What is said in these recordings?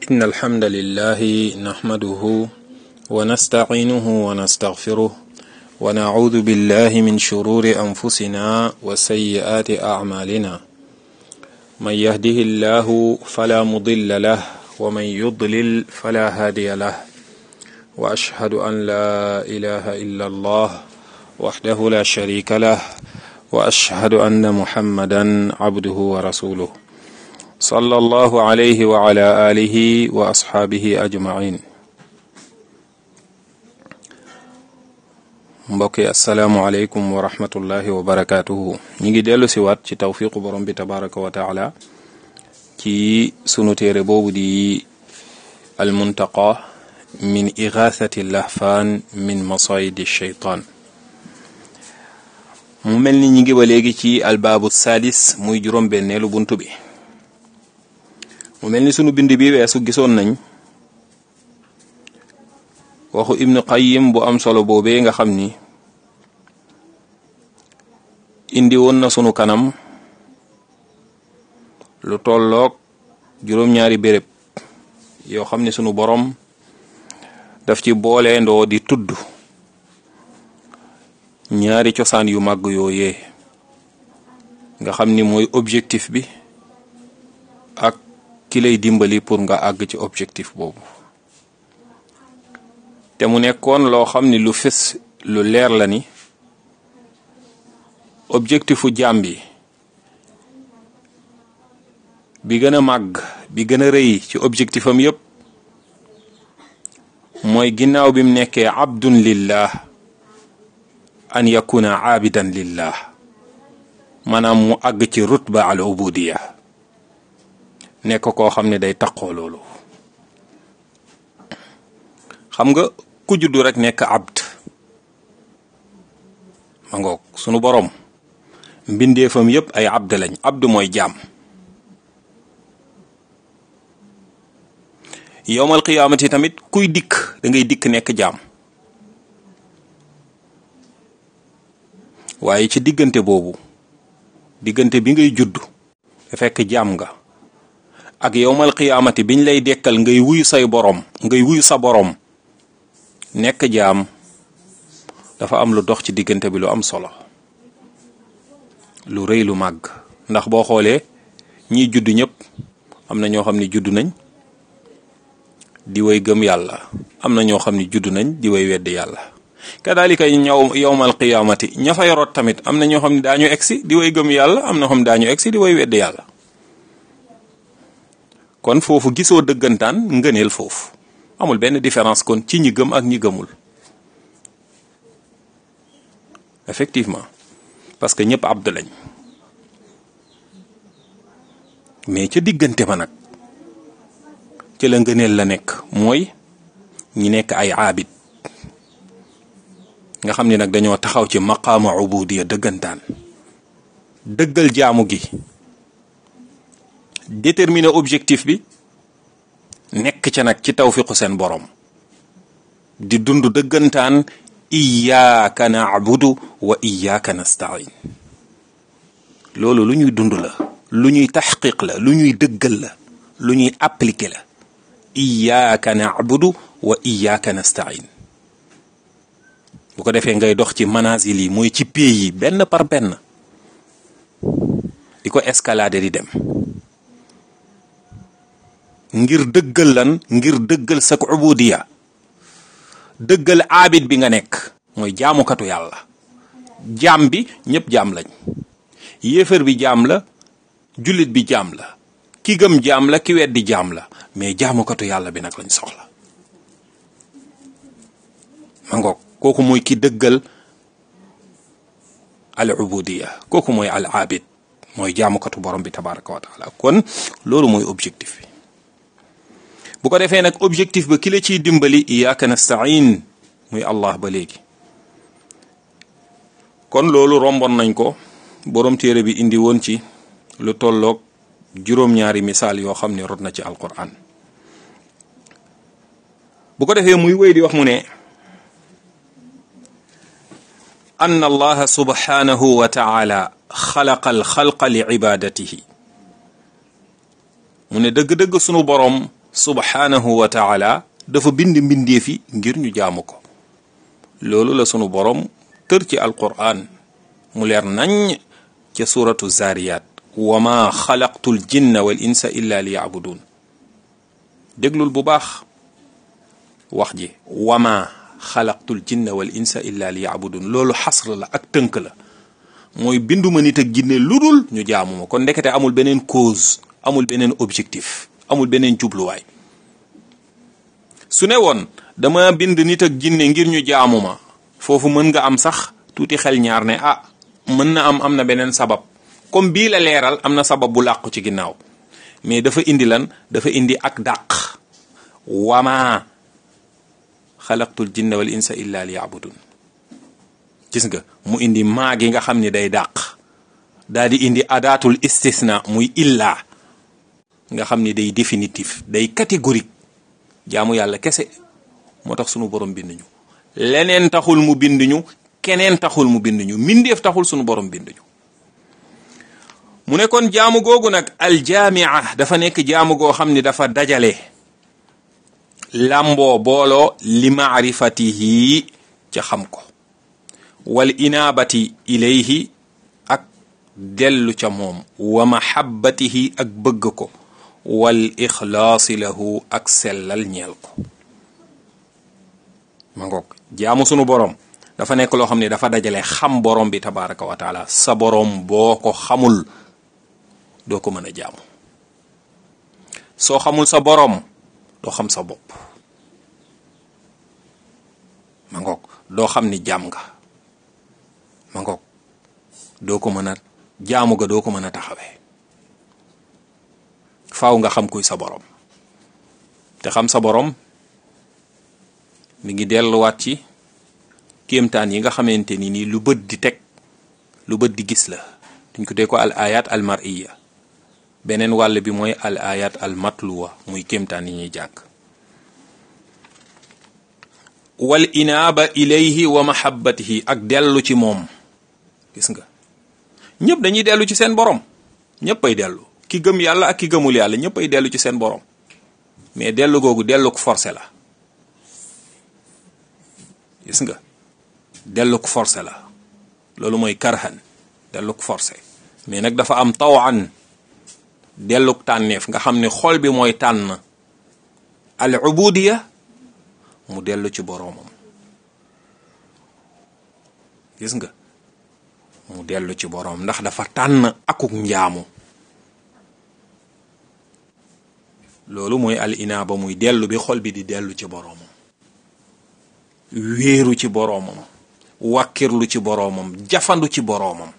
إن الحمد لله نحمده ونستعينه ونستغفره ونعوذ بالله من شرور أنفسنا وسيئات أعمالنا من يهده الله فلا مضل له ومن يضلل فلا هادي له وأشهد أن لا إله إلا الله وحده لا شريك له وأشهد أن محمدا عبده ورسوله صلى الله عليه وعلى آله وأصحابه أجمعين mbokk yi asalaamualeykum wa rahmatullahi wa barakaatuhu ñi ngi dellu si waat ci tawfiqu borom bi tabaraka wa taala ci sunu téere boobu di almuntaqa min igathati lahfaan min masayidi sheytaan mu mel ni ñi ngi ba léegi ci albaabu sadis muy juróom benneelu bunt bi mu mel ni sunu bind bi weesu gisoon nañ waxu ibnu qayyim bu am solo boobee nga xam ni indi woon na sunu kanam lu tolloog juróom-ñaari béréb yoo xam ne sunu borom daf ci boole ndoo di tudd ñaari cosaan yu màgg yooyee nga xam ni mooy objectif bi ak ki lay dimbali pour nga àgg ci objectif boobu te mu nekkoon loo xam ni lu fës lu leer la ni objectifu jaam bi bi gën a màgg bi gën a rëy ci objectifam yépp mooy ginnaaw bi mu nekkee abdun lillah an yakuna aabidan lillah maanaam mu àgg ci rutba al ubudiya nekk koo xam ne day taqoo loolu xam nga ku juddu rek nekk abd ma ngoog sunu boroom mbindeefam yépp ay abd lañ abd mooy jaam yowmal qiyaamati tamit kuy dikk da ngay dikk nekk jaam waaye ci diggante boobu diggante bi ngay judd te fekk jaam nga ak yowmal qiyaamati biñ lay dekkal ngay wuyu say boroom ngay wuyu sa boroom nekk jaam dafa am lu dox ci diggante bi lu am solo lu rëy lu màgg ndax boo xoolee ñiy judd ñëpp am na ñoo xam ne judd nañ di way gëm yàlla am na ñoo xam ne judd nañ di way wedd yàlla kadalika ñaw yowmal qiyaamati ña fa yoroot tamit am na ñoo xam ne daañu egsi di way gëm yàlla am na xam ne daañu egsi di way wedd yàlla kon foofu gisoo dëggantaan ngëneel foofu amul benn différence kon ci ñi gëm ak ñi gëmul effectivement parce que ñëpp abd lañ mais ca diggante ma nag ci la ngëneel la nekk mooy ñi nekk ay aabid nga xam ne nag dañoo taxaw ci maqaama ubudiya dëggantaan dëggal jaamu gi déterminer objectif bi nekk ca nag ci tawfiqu seen borom di dund dëggantaan iyaaka naabudu wa iyaaka nastain loolu lu ñuy dund la lu ñuy taxqiq la lu ñuy dëggal la lu ñuy appliquer la iyaaka naabudu wa iyaaka nastain bu ko defee ngay dox ci manazil yi mooy ci pays yi benn par benn di ko escalader di dem ngir dëggal lan ngir dëggal sak ubudiya dëggal aabid bi nga nekk mooy jaamukatu yàlla jaam bi ñëpp jaam lañ yéefar bi jaam la jullit bi jaam la ki gëm jaam la ki weddi jaam la mais jaamukatu yàlla bi nag lañ soxla ma ngoog kooku mooy ki dëggal al ubudiya kooku mooy al aabid mooy jaamukatu borom bi tabaraka wa taala kon loolu mooy objectif bi bu ko defee nag objectif ba ki la ciy dimbali iyaaka nastain muy allah ba léegi kon loolu romboon nañ ko borom téere bi indi woon ci lu tolloog juróom-ñaari misaal yoo xam ne rot na ci alquran bu ko defee muy wéy di wax mu ne ann allaha subhanahu wa taala xalaqa al xalqa li ibadatihi mu ne dëgg-dëgg sunu boroom subhanahu wa taala dafa bind mbindeef yi ngir ñu jaamu ko loolu la sunu borom tër ci alquran mu leer nañ ca suratu zariyat wa ma xalaqtu l jinna wal insa illa li yabudun déglul bu baax wax ji wa ma xalaqtu l jinna wal insa illa li yabudun loolu xasr la ak tënk la mooy binduma nit ak jinne lu dul ñu jaamu ma kon ndekete amul beneen cause amul beneen objectif amul beneen jubluwaay su ne woon dama bind nit ak jinne ngir ñu jaamu ma foofu mën nga am sax tuuti xel ñaar ne ah mën na am am na beneen sabab comme bii la leeral am na sabab bu làqu ci ginnaaw mais dafa indi lan dafa indi ak dàq wama xalaqtul jinna wal insa illa li yabudun gis nga mu indi maa gi nga xam ni day dàq daal di indi adaatul istisna muy illa nga xam ni day définitif day catégorique jaamu yàlla kese moo tax sunu borom bind ñu leneen taxul mu bind ñu keneen taxul mu bind ñu mbindeef taxul sunu borom bind ñu mu ne kon jaamu googu nag aljaamia dafa nekk jaamu goo xam ni dafa dajale làmboo booloo li maarifatihi ca xam ko wal inaabati ilayhi ak dellu ca moom wa mahabbatihi ak bëgg ko wal ixlaasi lahu ak sellal ñeel ko ma ngoog jaamu sunu borom dafa nekk loo xam ne dafa dajale xam borom bi tabaraka wa taala sa borom boo ko xamul doo ko mën a jaamu soo xamul sa borom doo xam sa bopp ma ngoog doo xam ni jaam nga ma ngoog doo ko mën a jaamu ga doo ko mën a taxawee faaw nga xam kuy sa borom te xam sa borom mi ngi delluwaat ci kéemtaan yi nga xamante ni nii lu bët di teg lu bët di gis la duñ ko dee ko al ayat al mar'iya beneen wàll bi mooy al ayat al matluwa muy kéemtaan yi ñuy jàng wal inaaba ilayhi wa mahabbatihi ak dellu ci moom gis nga ñëpp dañuy dellu ci seen borom ñëpp ay dellu ki gëm yàlla ak ki gëmul yàlla ñëpp ay dellu ci seen borom mais dellu googu dellu ko forcé la gis nga dellu ko forcé la loolu mooy karhan dellu ko forcé mais nag dafa am tawan dellu tànneef nga xam ne xol bi mooy tànn al ubudiya mu dellu ci boroomam gis nga mu dellu ci boroom ndax dafa tànn akuk njaamu loolu mooy al inaaba muy dellu bi xol bi di dellu ci boroomam wéeru ci boroomam wàkkirlu ci boroomam jafandu ci boroomam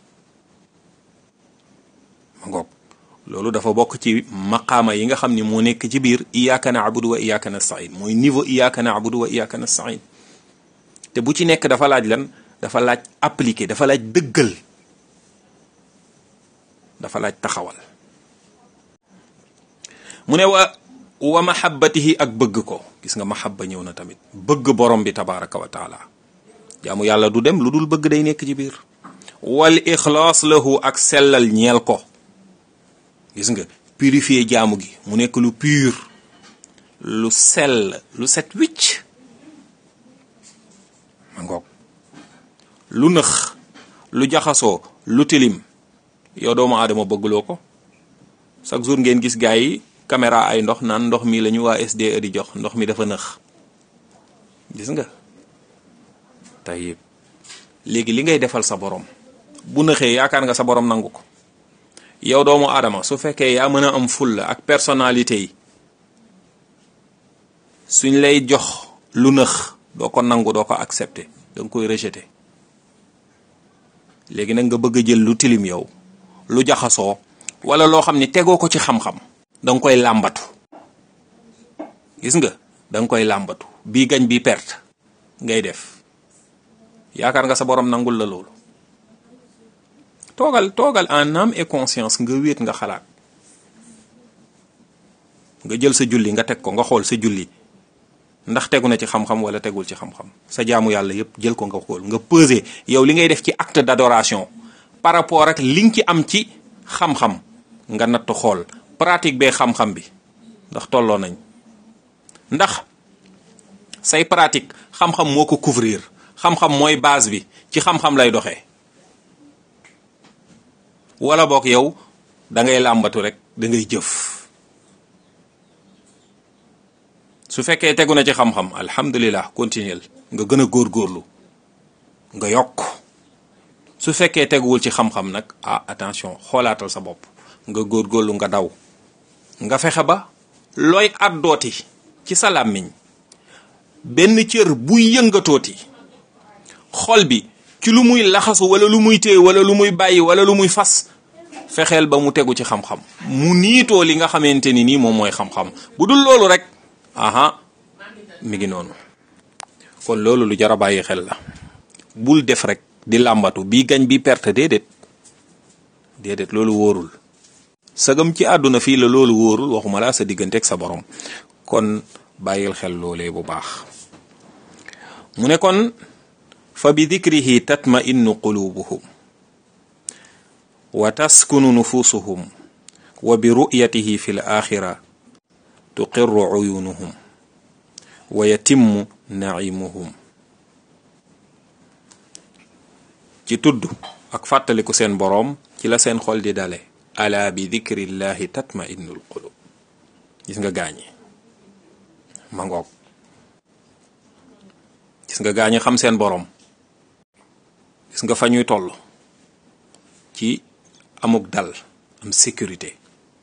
ma ngoog loolu dafa bokk ci maqaama yi nga xam ni moo nekk ci biir iyyaka na'budu wa iyyaka nasta'in mooy niveau iyyaka na'budu wa iyyaka nasta'in te bu ci nekk dafa laaj lan dafa laaj appliquer dafa laaj dëggal dafa laaj taxawal mu ne wa wa mahabbatihi ak bëgg ko gis nga mahabba ñëw na tamit bëgg borom bi tabaraka wa taala jaamu yàlla du dem lu dul bëgg day nekk ci biir wal ixlaas lahu ak sellal ñeel ko gis nga purifier jaamu gi mu nekk lu pur lu sell lu set wicc ma ngoog lu nëx lu jaxasoo lu tilim yow doomu aadama bëgguloo ko chaque jour ngeen gis gaa yi caméra ay ndox naan ndox mi la ñu waa SDE di jox ndox mi dafa nëx gis nga tayib léegi li ngay defal sa borom bu nëxee yaakaar nga sa borom nangu ko yow doomu aadama su fekkee yaa mën a am fulla ak personnalité yi suñ lay jox lu nëx doo ko nangu doo ko accepter danga koy rejeter léegi nag nga bëgg a jël lu tilim yow lu jaxasoo wala loo xam ni tegoo ko ci xam-xam danga koy làmbatu gis nga danga koy làmbatu bii gañ bi perte ngay def yaakaar nga sa borom nangul la loolu toogal toogal en âme et conscience nga wéet nga xalaat nga jël sa julli nga teg ko nga xool sa julli ndax tegu na ci xam-xam wala tegul ci xam-xam sa jaamu yàlla yépp jël ko nga xool nga peser yow li ngay def ci acte d'adoration par rapport ak li nga ci am ci xam-xam nga natt xool pratique bee xam-xam bi ndax tolloo nañ ndax say pratique xam-xam moo ko couvrir xam-xam mooy base bi ci xam-xam lay doxee wala boog yow da ngay làmbatu rek da ngay jëf su fekkee tegu na ci xam-xam alhamdulilah continuel nga gën a góorgóorlu nga yokk su fekkee teguwul ci xam-xam nag ah attention xoolaatal sa bopp nga góorgóorlu nga daw nga fexe ba looy àddooti ci sa làmmiñ benn cër buy yëngatooti xol bi ci lu muy laxasu wala lu muy téye wala lu muy bàyyi wala lu muy fas fexeel ba mu tegu ci xam-xam mu niitoo li nga xamante ni nii moom mooy xam-xam bu dul loolu rek aha mi ngi noonu kon loolu lu jar a bàyyi xel la bul def rek di làmbatu bii gañ bi perte déedéet déedéet loolu wóorul sagam ci àdduna fii la loolu wóorul waxuma laa sa diggante ak sa borom kon bàyyil xel loolee bu baax mu ne kon fa bi dikrihi tatma innu qulubuhum wa taskunu nufusuhum wa bi ru'yatihi fi l axira tuqirru uyunuhum wa yatimmu naimuhum ci tudd ak fàttaliku seen boroom ci la seen xol di dale ala bi dikrillahi tatma innul qulub gis nga gaañi ma ngoog gis nga gaañi xam seen boroom gis nga fa ñuy toll ci amuk dal am sécurité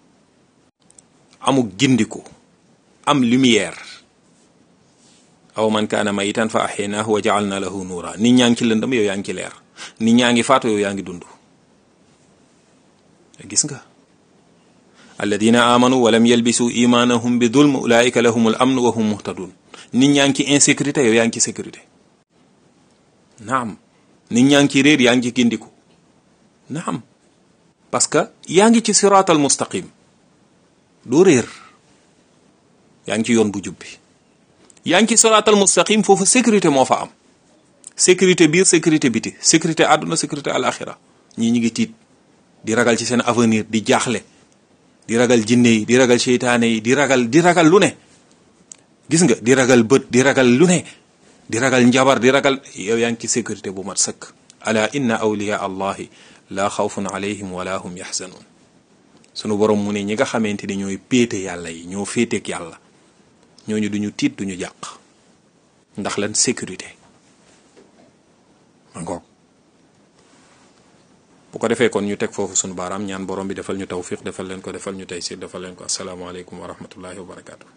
amuk gindiku am lumière aw man kaana mayitan fa axyaynaahu wa ja'alna lahu nuura nit ñaa ngi ci lëndëm yow yaa ngi ci leer nit ñaa ngi faatu yow yaa ngi dund gis nga alladina amanu wa lam yalbisu imanahum bi dulm ulaika lahum al amn wa hum muhtadun nit ñaa ngi ci insécurité yow yaa ngi ci sécurité naam nit ñaa ngi ci réer yaa ngi ci gindiku naam parce que yaa ngi ci siraatal mustaqim doo réer yaa ngi ci yoon bu jubbi yaa ngi ci siraatal mustaqim foofu sécurité moo fa am sécurité biir sécurité biti sécurité àdduna sécurité alaxira ñii ñi ngi tiit di ragal ci seen avenir di jaaxle di ragal jinne yi di ragal seytaane yi di ragal di ragal lu ne gis nga di ragal bët di ragal lu ne di ragal njabar di ragal yow yaa ngi ci sécurité bu mat sëkk ala inna awliya allahi la xawfun alayhim wala hum yaxzanun sunu borom mu ne ñi nga xamante ni ñooy péete yàlla yi ñoo féeteek yàlla ñooñu duñu tiit duñu jàq ndax lan sécurité ma ngoog bu ko defee kon ñu teg foofu sunu baaraam ñaan borom bi defal ñu tawfiq defal leen ko defal ñu taysir defal leen ko asalaamaaleykum wa rahmatullahi wa barakaatu.